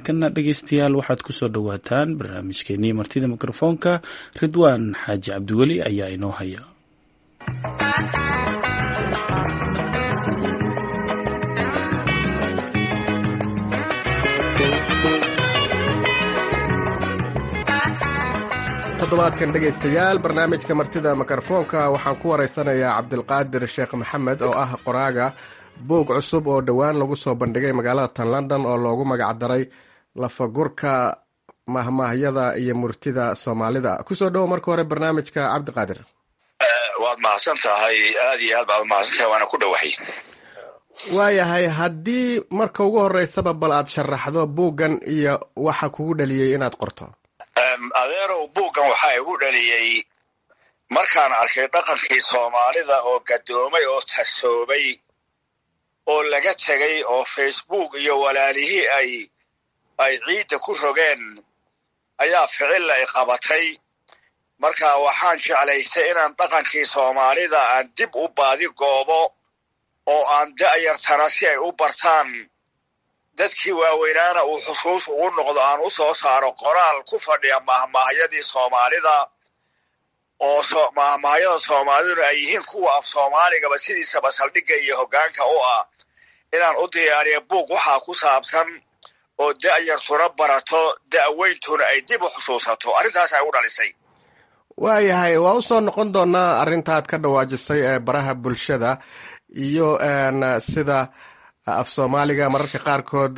markana dhegeystayaal waxaad kusoo dhowaataan barnaamijkeenii martida mikrofoonka ridwaan xaaji cabdiweli ayaa inoo haya toddobaadkan dhegaystayaal barnaamijka martida mikrofoonka waxaan ku waraysanayaa cabdilqaadir sheekh maxamed oo ah qoraaga buug cusub oo dhowaan lagu soo bandhigay magaalada tan london oo loogu magacdaray lafagurka mahmaahyada iyo murtida soomaalida kusoo dhowo marka hore barnaamijka cabdiqaadir waad mahadsan tahay aad iyo aad baad mahadsan tahay waana ku dhowahay waayahay haddii marka ugu horeysaba bal aad sharaxdo buuggan iyo waxa kugu dhaliyey inaad qorto adeerow buuggan waxaa igu dhaliyey markaan arkay dhaqankii soomaalida oo gadoomay oo tasoobay oo laga tegay oo facebook iyo walaalihii ay ay ciidda ku rogeen ayaa ficilla i qabatay marka waxaan jeclaystay inaan dhaqankii soomaalida aan dib u baadi goobo oo aan da'yartana si ay u bartaan dadkii waaweynaana uu xusuus ugu noqdo aan u soo saaro qoraal ku fadhiya mahmaahyadii soomaalida oo mahmaahyada soomaaliduna ay yihiin kuwa af soomaaligaba sidiisaba saldhigga iyo hoggaanka u ah inaan u diyaariyo buug waxaa ku saabsan oo da'yartuna barato da'weyntuna ay dib u xusuusato arrintaas ay u dhalisay waayahay waa usoo noqon doonaa arrintaad ka dhawaajisay ee baraha bulshada iyo sida af soomaaliga mararka qaarkood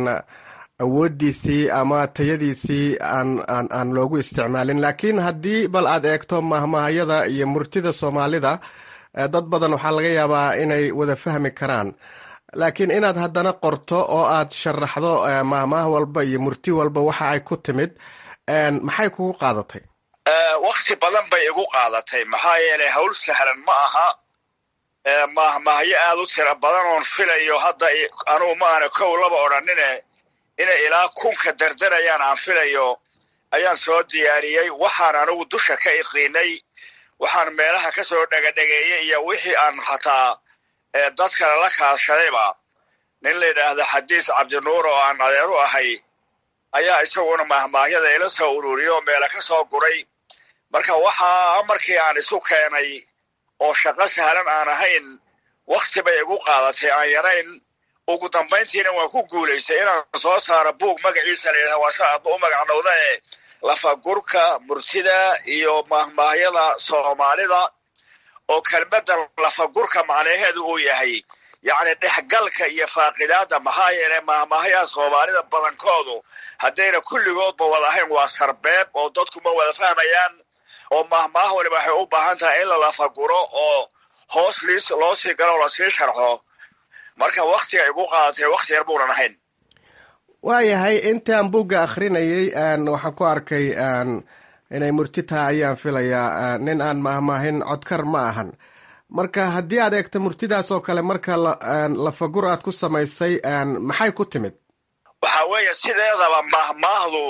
awooddiisii ama tayadiisii aan aan aan loogu isticmaalin laakiin haddii bal aad eegto mahmaahyada iyo murtida soomaalida dad badan waxaa laga yaabaa inay wada fahmi karaan laakiin inaad haddana qorto oo aad sharaxdo mahmaah walba iyo murti walba waxa ay ku timid maxay kugu qaadatay wakti badan bay igu qaadatay maxaa yeelay hawl sahlan ma aha mahmaahyo aad u tira badan oon filayo hadda anugu ma aana kow laba odhanine inay ilaa kunka dardarayaan aan filayo ayaan soo diyaariyey waxaan anigu dusha ka iqiinay waxaan meelaha ka soo dhegadhegeeyey iyo wixii aan hataa dad kale la kaashadayba nin la yidhaahda xadiis cabdinuur oo aan adeer u ahay ayaa isaguna mahmaahyada ila soo ururiyo oo meela ka soo guray marka waxaa markii aan isu keenay oo shaqo sahlan aan ahayn wakti bay igu qaadatay aan yarayn ugu dambayntiina waan ku guulaystay inaan soo saaro buug magaciisa la yidhahda waa sa aadba u magacnowda ee lafagurka murtida iyo mahmaahyada soomaalida oo kelmadda lafagurka macnaheedu uu yahay yacni dhexgalka iyo faaqidaadda maxaa yeelay mahmaahyaha soomaalida badankoodu haddayna kulligoodba wada ahayn waa sarbeeb oo dadku ma wada fahmayaan oo mahmaah waliba waxay u baahan tahay in la lafaguro oo hoos liis loo sii galo oo lasii sharxo marka waktiga igu qaadatay wakti yar buunan ahayn waayahay intaan buugga akhrinayay waxaan ku arkay inay murti tahay ayaan filayaa nin aan mahmaahin codkar ma ahan marka haddii aad eegto murtidaas oo kale marka lafagur aad ku samaysay maxay ku timid waxaa weeye sideedaba mahmaahdu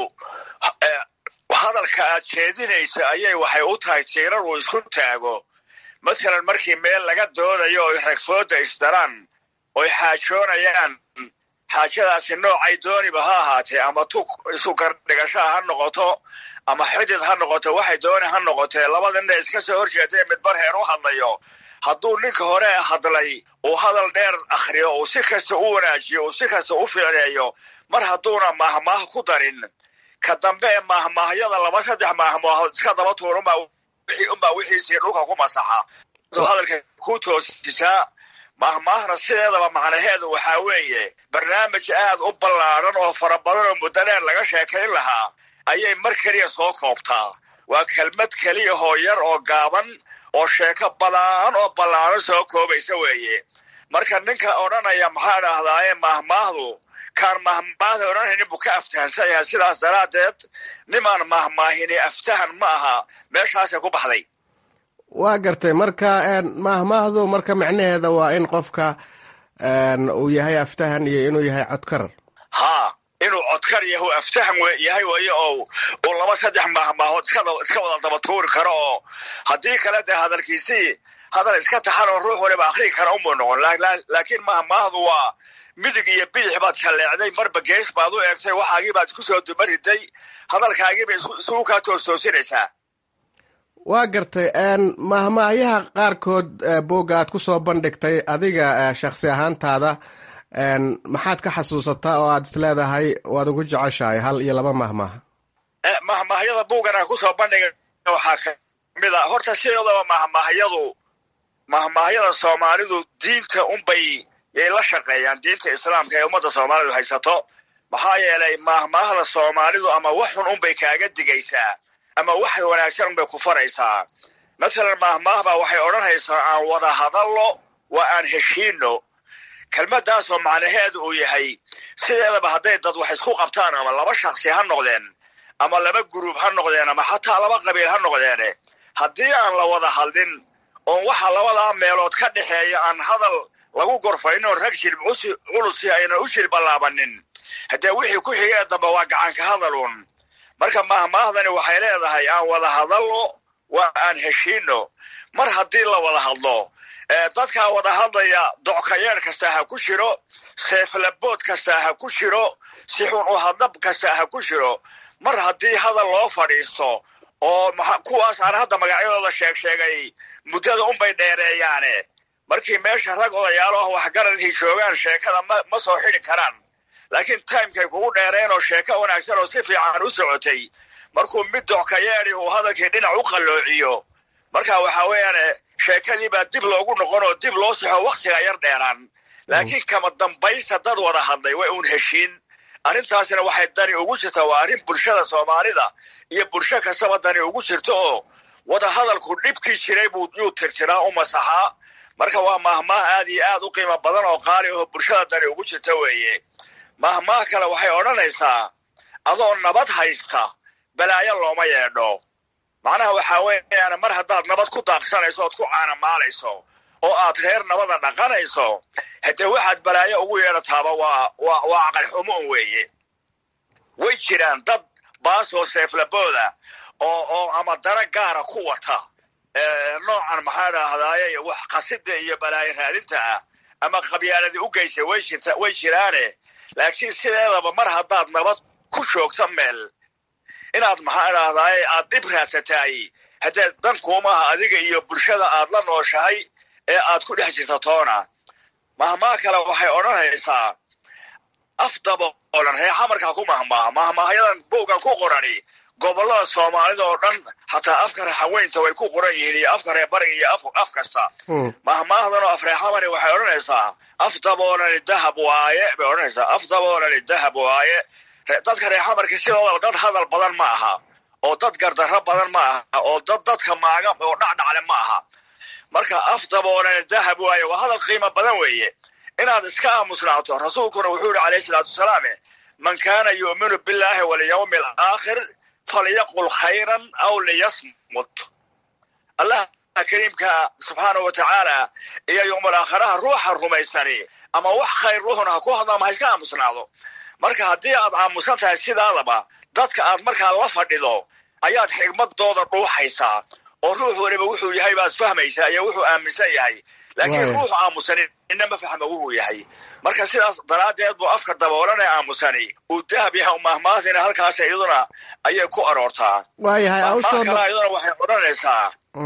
hadalka aad jeedinayso ayay waxay u tahay tiirar uu isku taago masalan markii meel laga doodayo oy ragfooda isdaraan oy xaajoonayaan xaajadaasi noocay dooniba ha ahaatee ama tu isu gardhigashaa ha noqoto ama xidid ha noqoto waxay dooni ha noqotee labada nin iska soo horjeedee midbar heer u hadlayo hadduu ninka hore hadlay uu hadal dheer akhriyo uu si kasta u wanaajiyo uu si kasta u ficneeyo mar hadduuna mahmaah ku darin ka dambe ee mahmaahyada laba saddex mahmaahood iska daba tuur unbaa wixiisii dhulka ku masaxa hadalka ku toosisaa mahmaahna sideedaba macnaheedu waxaa weeye barnaamij aad u ballaaran oo fara badan oo muddo dheer laga sheekayn lahaa ayay mar keliya soo koobtaa waa kelmad keliyahoo yar oo gaaban oo sheeko badaan oo ballaaran soo koobaysa weeye marka ninka odhanaya maxaa dhahdaaye mahmaahdu kaan mahmaahda odhanaynin buu ka aftahansan yahay sidaas daraaddeed nimaan mahmaahini aftahan ma aha meeshaasay ku baxday waa gartay marka mahmaahdu marka micnaheeda waa in qofka uu yahay aftahan iyo inuu yahay codkar haa inuu codkar yahu aftahan yahay weeye oo uu laba saddex mahmaahood iska wada daba tuuri karo oo haddii kale dee hadalkiisii hadal iska taxan oo ruux waliba akrii kara umuu noqon laakiin mahmaahdu waa midig iyo bidix baad shalleecday marba gees baad u eegtay waxaagii baad isku soo dumariday hadalkaagiibay isugu kaa toostoosinaysaa waa gartay mahmahyaha qaarkood boogga aad ku soo bandhigtay adiga shaksi ahaantaada maxaad ka xasuusataa oo aad is leedahay waad ugu jeceshahay hal iyo laba mahmah mahmahyada buuggan aan kusoo bandhigay waxaa kamid a horta sideedaba mahmahyadu mahmahyada soomaalidu diinta unbay yay la shaqeeyaan diinta islaamka ee ummadda soomaalidu haysato maxaa yeelay mahmaahda soomaalidu ama wax xun unbay kaaga digaysaa ama wax wanaagsan unbay ku faraysaa mathalan mahmaahbaa waxay odhanaysaa aan wada hadallo waa aan heshiino kelmaddaasoo macnaheedu uu yahay sideedaba hadday dad wax isku qabtaan ama laba shaksi ha noqdeen ama laba guruub ha noqdeen ama xataa laba qabiil ha noqdeene haddii aan la wada hadlin oon waxa labadaa meelood ka dhexeeya aan hadal lagu gorfayno rag jilb culusi ayna u jilbalaabanin haddee wixii ku xigee dambe waa gacanka hadalun marka mahmaahdani waxay leedahay aan wada hadallo waa aan heshiino mar haddii la wada hadlo dadkaa wada hadlaya dockayeer kastaa ha ku jiro seeflabood kastaa ha ku jiro si xun u hadlab kastaa ha ku jiro mar haddii hadal loo fadhiisto oo kuwaas aan hadda magacyadooda sheeg sheegay muddada unbay dheereeyaane markii meesha rag odayaalo ah waxgaradkii joogaan sheekada ma ma soo xidi karaan laakiin timekay kugu dheereen oo sheeko wanaagsan oo si fiican u socotay markuu mid dockayeedi uu hadalkii dhinac u qalloociyo marka waxaa weeyaan sheekadii baa dib loogu noqon oo dib loo saxo wakhtiga yar dheeraan laakiin kama dambaysa dad wada hadlay way uun heshiin arrintaasina waxay dani ugu jirtaa waa arrin bulshada soomaalida iyo bulsho kastaba dani ugu jirto oo wada hadalku dhibkii jiray buu yuu tirtiraa u masaxaa marka waa mahmaah aad iyo aad u qiimo badan oo qaali aho bulshada dani ugu jirta weeye mahmaah kale waxay odhanaysaa adoo nabad haysta balaayo looma yeedho macnaha waxaa weeyaan mar haddaad nabad ku daaqsanayso ood ku caanamaalayso oo aad reer nabada dhaqanayso haddee waxaad balaayo ugu yeedhataaba waa waa waa aqalxumo un weeye way jiraan dad baasoo seeflabooda oo oo ama dara gaara ku wata noocan maxaa dhahdaye wax qasida iyo balaayo raadinta ah ama qabyaaladii u geysa way jirta way jiraane laakiin sideedaba mar haddaad nabad ku joogto meel inaad maxaa dhahdaye aad dib raadsataay haddee dan kuumaha adiga iyo bulshada aad la nooshahay ee aad ku dhex jirta toona mahmaa kale waxay odhanaysaa af daboolan reexa markaa ku mahmaaha mahmaahayadan bowgan ku qorani gobollada soomaalida oo dhan hataa afka raxaweynta way ku qoran yihiin iyo afka reer bariga iyo af kasta mahmaahdan oo af reexamani waxay odhanaysaa af daboolani dahab waaye bay odhanaysaa af daboolani dahab waaye dadka reexamarka sidoodaba dad hadal badan ma aha oo dad gardarro badan ma aha oo dad dadka maaga oo dhacdhacle ma aha marka af daboolani dahab waaye waa hadal qiimo badan weeye inaad iska aamusnaato rasuulkuna wuxuu yihi calayhi salaatu wasalaam man kaana yu'minu billahi walyawmi alaakhir falyaqul khayran aw liyasmut allah kariimka subxaanahu wa tacaala iyo yowmal aakhiraha ruuxa rumaysani ama wax khayr ruuxuna ha ku hadlo ama ha iska aamusnaado marka haddii aad aamusan tahay sidaadaba dadka aad markaa la fadhido ayaad xigmadooda dhuuxaysaa oo ruux waliba wuxuu yahay baad fahmaysaa iyo wuxuu aaminsan yahay laakiin ruuxu aamusani ina ma fahma wuxuu yahay marka sidaas daraaddeed buu afka daboolan ee aamusani uu dahab yahay mahmaadina halkaas iyaduna ayay ku aroortaa waayahay kala iyaduna waxay odhanaysaa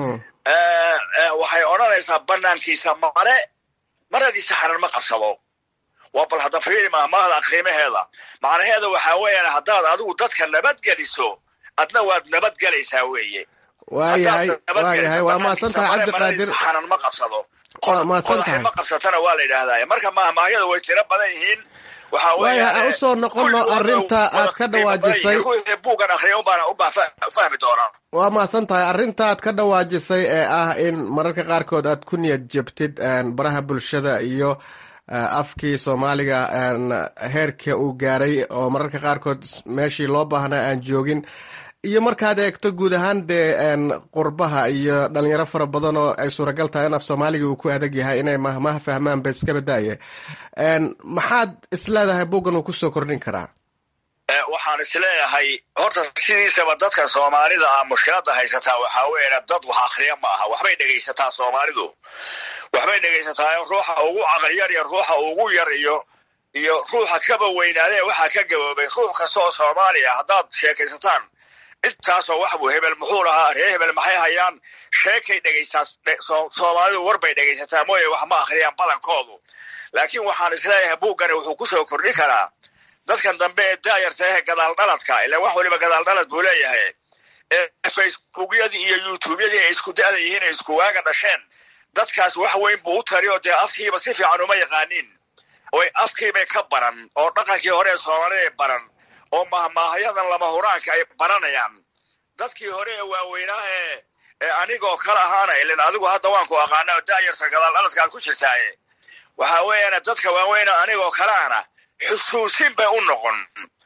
waxay odhanaysaa banaankiisa mare maradiisa xanan ma qabsado waa bal hadda fiiri mahmaahda qiimaheeda macnaheeda waxaa weeyaan haddaad adigu dadka nabadgeliso adna waad nabadgelaysaa weeye waayahay waayahay waa mahadsan tahay cabdiqaadir xanan ma qabsado waa mahadsan tahay ma qabsatana waa la yidhaahdaa marka mahmaahyada way tiro badan yihiin waxaa waayahay aan usoo noqono arrinta aad ka dhawaajisay buugan akhriya unbaana ubaa fahmi doonaa waa mahadsan tahay arrinta aad ka dhawaajisay ee ah in mararka qaarkood aad ku niyad jebtid baraha bulshada iyo afkii soomaaliga heerka uu gaaray oo mararka qaarkood meeshii loo baahnaa aan joogin iyo markaad eegto guud ahaan dee qurbaha iyo dhalinyaro fara badan oo ay suuragal tahay in af soomaaliga uu ku adag yahay inay mahmaha fahmaan ba iska badaaye maxaad isleedahay buggan uu kusoo kordhin karaa waxaan isleeyahay horta sidiisaba dadka soomaalida ah mushkilada haysataa waxaa weya dad wax akriya ma aha waxbay dhegaysataa soomaalidu waxbay dhegaysataa ruuxa ugu caqliyar iyo ruuxa ugu yar iyo iyo ruuxa kaba weynaadee waxaa ka gaboobay ruux kasta oo soomaaliya haddaad sheekaysataan intaasoo wax buu hebel muxuu lahaa ree hebel maxay hayaan sheekay dhegaysaa soomaalidu war bay dhegaysataa mooye wax ma akhriyaan badankoodu laakiin waxaan isleeyahay buuggani wuxuu kusoo kordhi karaa dadkan dambe ee daayarta ehe gadaal dhaladka ilan wax waliba gadaal dhalad buu leeyahay ee facebookyadii iyo youtubeyadii ay isku da'da yihiin ay isku waaga dhasheen dadkaas wax weyn buu u tari oo dee afkiiba si fiican uma yaqaaniin oy afkiibay ka baran oo dhaqankii hore ee soomaalida baran oo mahmaahayadan lama huraanka ay baranayaan dadkii hore ee waaweynaa ee ee anigoo kala ahaana ilin adigu hadda waan ku aqaana oo daayarta gadaal dhaladka aad ku jirtaaye waxaa weeyaane dadka waaweyna anigoo kaleana xusuusin bay u noqon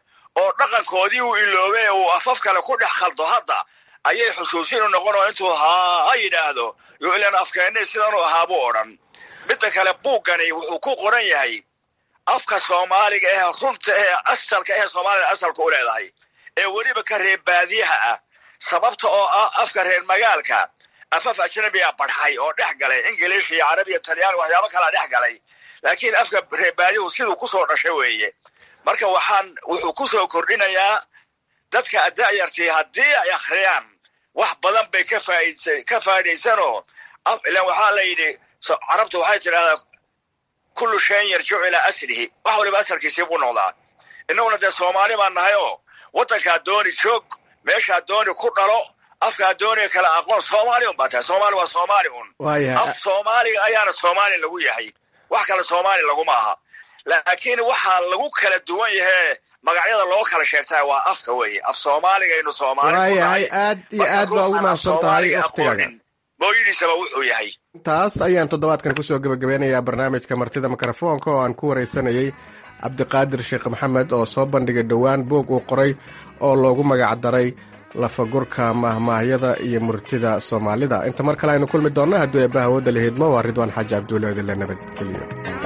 oo dhaqankoodii uu iloobay uu afaf kale ku dhex khaldo hadda ayay xusuusin u noqon oo intuu haa ha yidhaahdo yo ilan afkeennay sidanuu ahaabuu odhan midda kale buuggani wuxuu ku qoran yahay afka soomaaliga ee runta ee asalka ee soomaalida asalka u leedahay ee weliba ka reer baadiyaha ah sababta oo ah afka reer magaalka afaf ajnabiga barxay oo dhex galay ingiliish iyo carabi iyo talyaani waxyaabo kalaa dhex galay laakiin afka reer baadiyuhu siduu kusoo dhashay weeye marka waxaan wuxuu kusoo kordhinayaa dadka da'yartii haddii ay akhriyaan wax badan bay ka faaidsa ka faa'idaysanoo ilan waxaa la yidhi carabtu waxay tidhahdaa kullu shayin yarjicu ilaa aslihi wax waliba asalkiisii buu noqdaa innaguna dee soomaali baan nahay oo waddankaa dooni joog meeshaa dooni ku dhalo afkaa dooniga kale aqoon soomaali un baa tahay soomaali waa soomaali un af soomaaliga ayaana soomaali lagu yahay wax kale soomaali laguma aha laakiin waxaa lagu kala duwan yahee magacyada loo kala sheegtaa waa afka weeye af soomaaligaynu soomaali waayahay aad iyo aad baa ugu mahadsan tahay waktigaaga mooyadiisaba wuxuu yahay taas ayaan toddobaadkan kusoo gebagabeynayaa barnaamijka martida mikrofoonka oo aan ku waraysanayay cabdiqaadir sheekh maxamed oo soo bandhigay dhowaan boog uu qoray oo loogu magac daray lafagurka mahmaahyada iyo murtida soomaalida inta mar kale aynu kulmi doonna hadduu eebbaha wooda la hidmo waa ridwaan xaaji cabduule odile nabadgeliyo